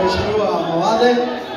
Mheshimiwa Mawale.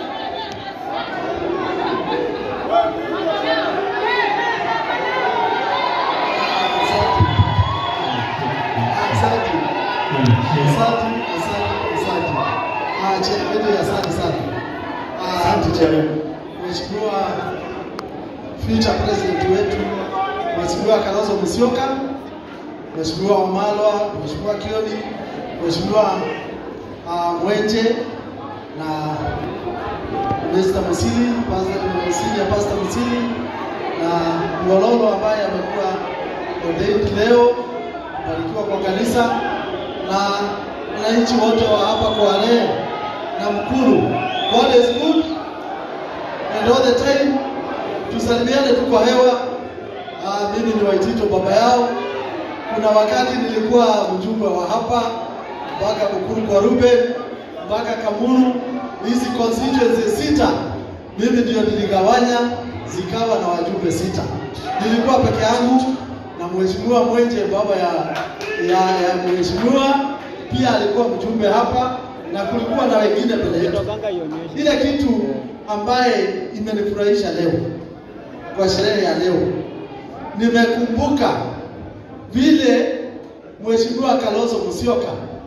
Asante. Asante, asante, asante. Ah, Chebedi, asante sana. Ah, Asante Chairman. Mheshimiwa future president wetu Mheshimiwa Kalonzo Musyoka, Mheshimiwa Wamalwa, Mheshimiwa Kioni, Mheshimiwa uh, Mwenje na Mr. Musili, Pastor Musili, Pastor Musili na Mwololo ambaye amekuwa ordained leo kubarikiwa kwa kanisa na wananchi wote wa hapa Kwale na Mkuru. God is good and all the time tusalimiane tu kwa hewa. Ah, mimi ni Waitito baba yao. Kuna wakati nilikuwa mjumbe wa hapa mpaka Bukuru kwa Ruben mpaka Kamuru, hizi constituency sita mimi ndio niligawanya zikawa na wajumbe sita. Nilikuwa peke yangu na mheshimiwa Mwenje baba ya ya, ya mheshimiwa pia alikuwa mjumbe hapa na kulikuwa na wengine mbele yetu. Ile kitu ambaye imenifurahisha leo kwa sherehe ya leo, nimekumbuka vile Mheshimiwa Kalonzo Musyoka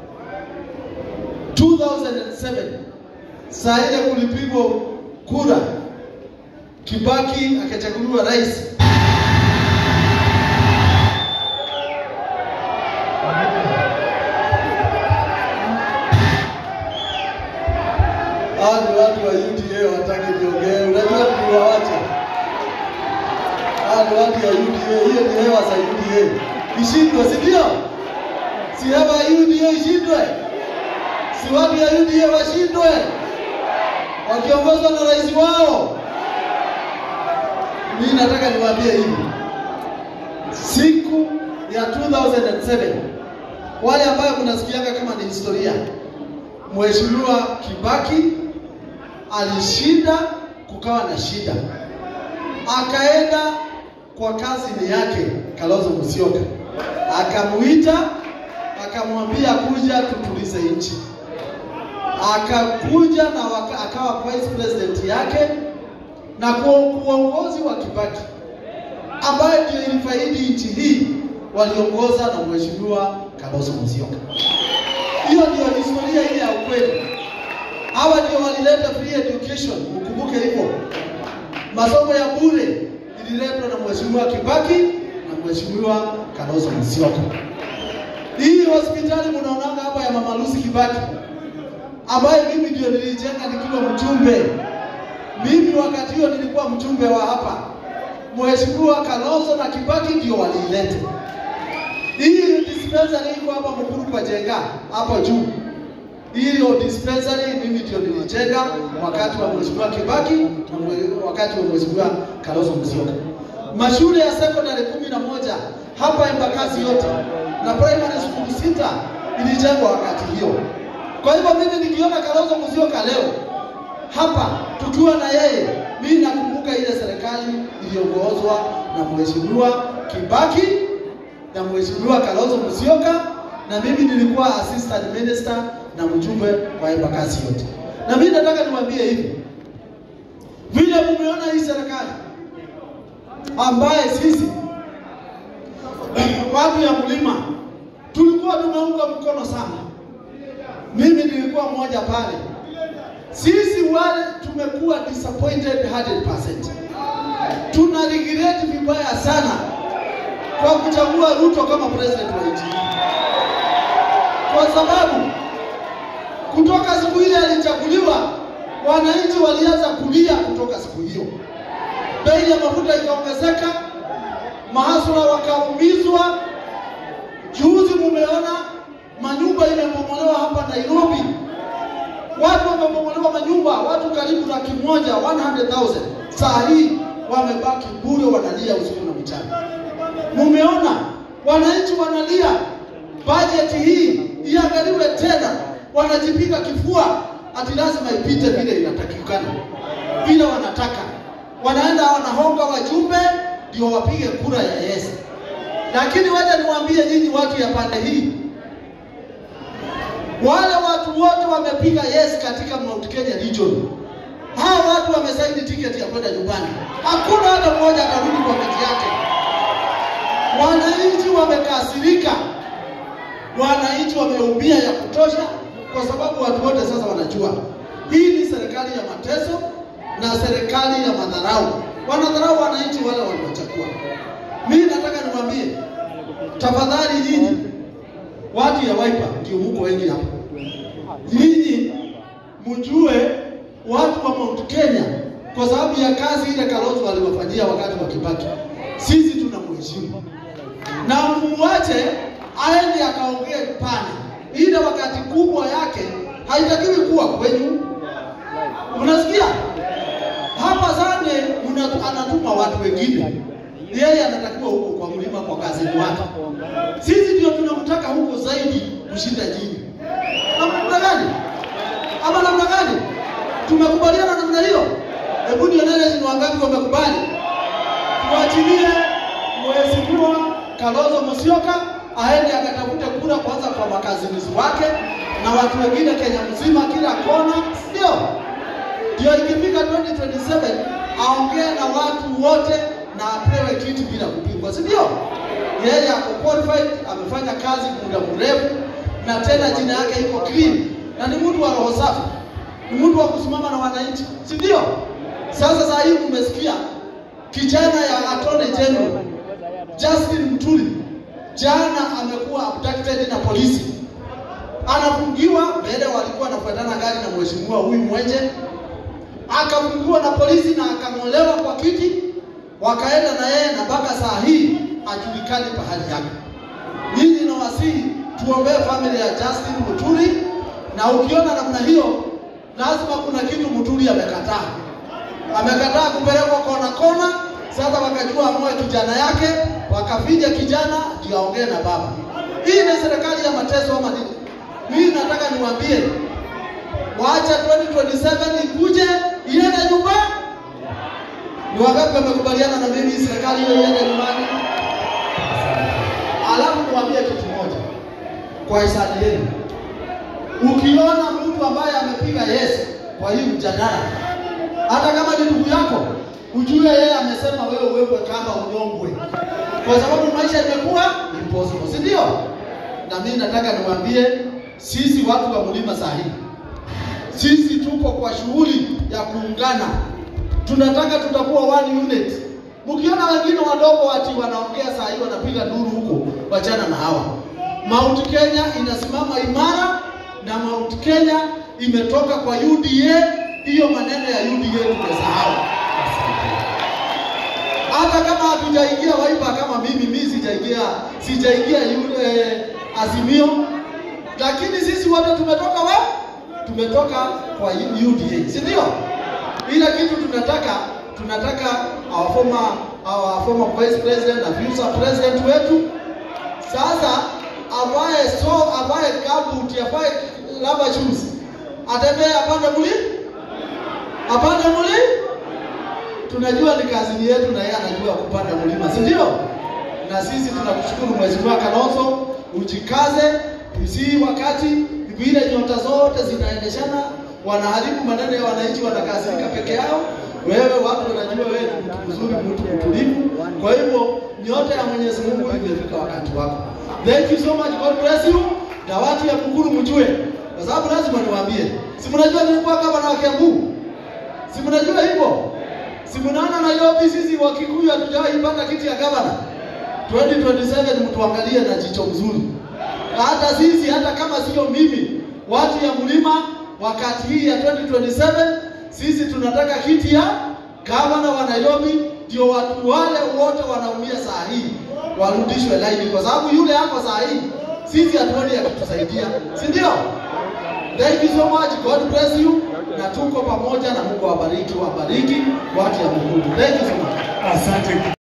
2007 saa ile kulipigwa kura, Kibaki akachaguliwa rais. Hawa ni watu wa UDA wataki niongee, unajua tuliwawacha. Hawa ni watu wa UDA, hiyo ni hewa za UDA. Ishindwe, si ndio? Si hewa ya UDA ishindwe? Si watu ya UDA washindwe? Wakiongozwa na rais wao. Mimi nataka niwaambie hivi. Siku ya 2007 wale ambayo mnasikianga kama ni historia, Mheshimiwa Kibaki alishinda, kukawa na shida, akaenda kwa kazini yake Kalonzo Musyoka, akamuita akamwambia kuja tutulize nchi, akakuja na waka, akawa vice president yake na kwa uongozi wa Kibaki ambayo ndio ilifaidi nchi hii waliongoza na Mheshimiwa Kalonzo Musyoka. Hiyo ndio historia ile ya ukweli. Hawa ndio walileta free education, ukumbuke hivyo. Masomo ya bure ililetwa na Mheshimiwa Kibaki na Mheshimiwa Kalonzo Musyoka. Hii hospitali mnaonanga hapa ya Mama Lucy Kibaki ambayo mimi ndio nilijenga nikiwa mjumbe. Mimi wakati huo nilikuwa mjumbe wa hapa. Mheshimiwa Kalonzo na Kibaki ndio waliileta. Hii dispensary iko hapa Mukuru kwa Jenga hapo juu. Hiyo dispensary mimi ndio nilijenga wakati wa Mheshimiwa Kibaki na mwe- wakati wa Mheshimiwa Kalonzo Musyoka. Mashule ya secondary kumi na moja hapa Embakasi yote na primary school sita ilijengwa wakati hiyo. Kwa hivyo mimi nikiona Kalonzo Musyoka leo hapa tukiwa na yeye, mimi nakumbuka ile serikali iliyoongozwa na Mheshimiwa Kibaki na Mheshimiwa Kalonzo Musyoka na mimi nilikuwa assistant minister na mjumbe wa Embakasi yote. Na mimi nataka niwaambie hivi, vile mumeona hii serikali ambaye sisi watu ya mlima tulikuwa tumeunga mkono sana. Mimi nilikuwa mmoja pale. Sisi wale tumekuwa disappointed 100%. Tuna regret vibaya sana kwa kuchagua Ruto kama president wa nchi hii. kwa sababu kutoka siku ile alichaguliwa, wananchi walianza kulia kutoka siku hiyo. Bei ya mafuta ikaongezeka, mahasura wakaumizwa. Juzi mumeona manyumba imebomolewa hapa Nairobi, watu wamebomolewa manyumba, watu karibu laki moja 100,000 saa hii wamebaki bure, wanalia usiku na mchana. Mumeona wananchi wanalia, bajeti hii iangaliwe tena, wanajipiga kifua ati lazima ipite vile inatakikana, vile wanataka. Wanaenda wanahonga wajumbe ndio wapige kura ya yes. Lakini wacha niwaambie nyinyi watu ya pande hii, Wale watu wote wamepiga yes katika Mount Kenya region. Hawa watu wamesaini tiketi ya kwenda nyumbani. Hakuna hata mmoja atarudi kwa kiti yake. Wananchi wamekasirika, wananchi wameumia ya kutosha, kwa sababu watu wote sasa wanajua hii ni serikali ya mateso na serikali ya madharau. Wanadharau wananchi wale waliwachagua. Mimi nataka niwaambie, tafadhali nyinyi watu ya Wiper ndio mko wengi hapa, nyinyi mjue watu wa Mount Kenya kwa sababu ya kazi ile Kalonzo aliwafanyia wakati wa Kibaki, sisi tunamheshimu na muache aende akaongee pale, ile wakati kubwa yake haitakiwi kuwa kwenyu. Unasikia hapa Sande mnatu- anatuma watu wengine, yeye anatakiwa huko kwa mlima kwa kazi wake. Sisi ndio tunamtaka huko zaidi kushinda nyinyi. Namna gani? Ama namna gani? Tumekubaliana namna hiyo? Hebu nionyeshe ni wangapi wamekubali. Tuachilie mheshimiwa Kalonzo Musyoka aende akatafute kura kwanza kwa makazinizi wake na watu wengine Kenya mzima, kila kona, ndio ndio ikifika 2027 aongee na watu wote na apewe kiti bila kupingwa, si ndio? Yeye ako qualified, amefanya kazi muda mrefu, na tena jina yake iko clean, na ni mtu wa roho safi, ni mtu wa kusimama na wananchi, si ndio? Sasa saa hii mmesikia kijana ya Attorney General Justin Muturi jana amekuwa abducted na polisi, anafungiwa mbele, walikuwa wanafuatana gari na mheshimiwa huyu Mwenje, akafungiwa na polisi na akang'olewa kwa kiti, wakaenda na yeye na mpaka saa hii hajulikani pahali yake. Nyinyi nawasihi tuombee family ya Justin Muturi, na ukiona namna hiyo, lazima kuna kitu Muturi amekataa. Amekataa kupelekwa kona kona. Sasa wakajua amoe kijana yake, wakaficha kijana ndio aongee na baba. Hii ni serikali ya mateso ama nini? Mimi nataka niwaambie, waacha 2027 ikuje iende nyumbani. Ni wangapi wamekubaliana na mimi serikali hiyo iende nyumbani? Alafu niwaambie kitu moja kwa hisani yenu, ukiona mtu ambaye amepiga yes kwa hii mjadala, hata kama ni ndugu yako, ujue yeye amesema wewe uwekwe kamba unyongwe, kwa sababu maisha imekuwa impossible, si ndio? Na mimi nataka niwaambie sisi watu wa mlima saa hii, sisi tuko kwa shughuli ya kuungana, tunataka tutakuwa one unit. Mkiona wengine wadogo ati wanaongea saa hii wanapiga duru huko, wachana na hawa. Mount Kenya inasimama imara na Mount Kenya imetoka kwa UDA. Hiyo maneno ya UDA tumesahau. Hata kama hatujaingia Wiper kama mimi, mimi sijaingia sijaingia yule Azimio, lakini sisi wote tumetoka wa tumetoka kwa UDA, si ndio? Ila kitu tunataka tunataka our former our former vice president na future president wetu sasa avae so avae gumboot avae rubber shoes atembee apande muli apande muli tunajua ni kazi yetu na yeye anajua kupanda mlima si ndio na sisi tunakushukuru mheshimiwa Kalonzo ujikaze usii wakati vile nyota zote zinaendeshana wanaharibu maneno ya wananchi wanakasirika peke yao wewe watu wanajua wewe ni mtu mzuri mtu mtulivu kwa hivyo nyota ya Mwenyezi Mungu imefika wakati wako thank you so much God bless you na watu ya Buguru mjue kwa sababu lazima niwaambie si mnajua nilikuwa gavana wa Kiambu si mnajua hivyo si mnaona Nairobi sisi wa Kikuyu hatujawahi pata kiti ya gavana 2027 mtuangalie na jicho mzuri hata sisi hata kama sio mimi watu ya mlima wakati hii ya 2027 sisi tunataka kiti ya gavana wa Nairobi, ndio watu wale wote wanaumia saa hii warudishwe laini, kwa sababu yule hapo saa hii sisi hatuoni akitusaidia, si ndio? Thank you so much, God bless you, na tuko pamoja na Mungu awabariki, wabariki watu ya Mungu. Thank you so much. Asante.